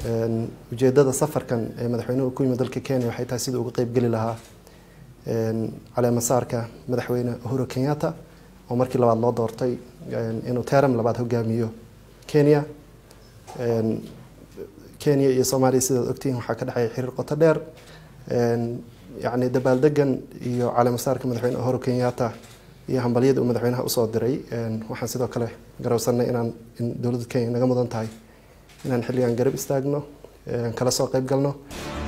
ujeedada safarkan ee madaxweynuhu ku yimid dalka kenya waxay tahay sidii uga qeybgeli lahaa caleemasaarka madaxweyne uhuru kenyatta oo markii labaad loo doortay inuu teram labaad hogaamiyo kenya kenya iyo soomaaliya sidaad ogtihiin waxaa ka dhexeeya xiriir qoto dheer yacni dabaaldegan iyo caleemasaarka madaxweyne uhuru kenyatta iyo hambalyada uu madaxweynaha usoo diray waxaan sidoo kale garowsanay inaan in dowladda kenya naga mudan tahay inaan xilligan garab istaagno kala soo qeyb galno